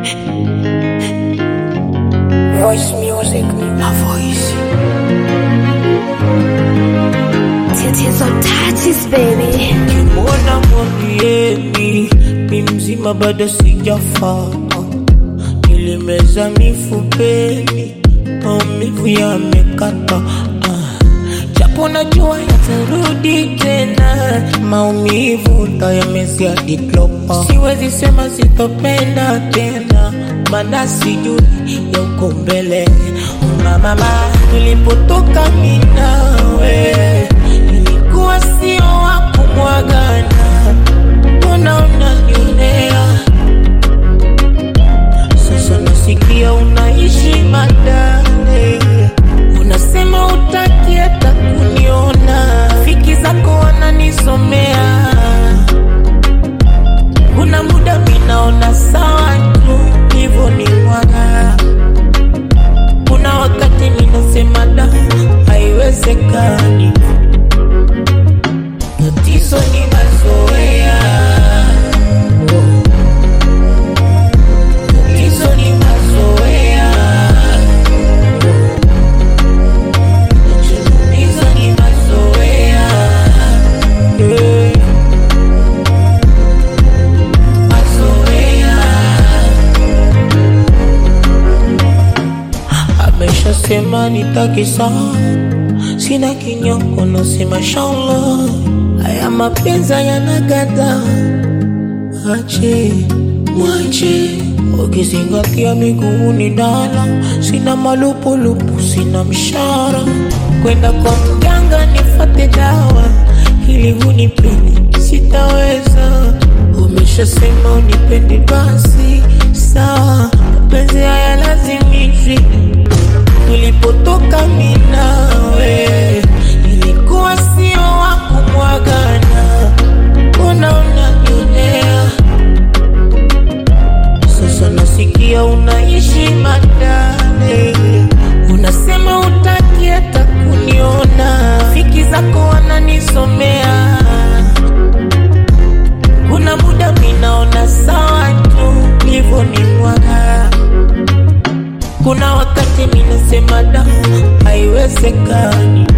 Voice music, my voice. Tits on touches, baby. Mbona mwambieni mi mzima bado sijafa, nilimeza mifupeni, maumivu yamekata, ah. japo najua yatarudi tena, maumivu tayamezia diklopa, siwezi sema sitopenda tena, maana sijui ya uko mbele. Mama, nilipotoka mimi nawe ilikuwa sio wa kumwagana, mbona unanionea sasa? Nasikia unaishi Madale, unasema utaki hata kuniona, fiki zako wananisomea, kuna muda minaona sawa tu hivyo ni mwaga, kuna wakati minasema da, haiwezekani tatizo ni mazoea, tatizo ni mazoea, tatizo ni mazoea, Eh, mazoea. Ameshasema nitaki sawa, sina kinyongo, nasema shallah, haya mapenzi yanagada, ache mwache, ukizingatia miguuni dala, sina malupulupu, sina mshara, kwenda kwa mganga nifate dawa ili unipende, sitaweza. Umeshasema unipende, basi sawa, mapenzi haya lazimishwi tulipotoka mimi nawe ilikuwa sio wa kumwagana, mbona unanionea sasa? Nasikia unaishi Madale, unasema utaki hata kuniona, fiki zako wananisomea, kuna muda minaona sawa tu hivyo ni mwaga kuna wakati minasema da, haiwezekani.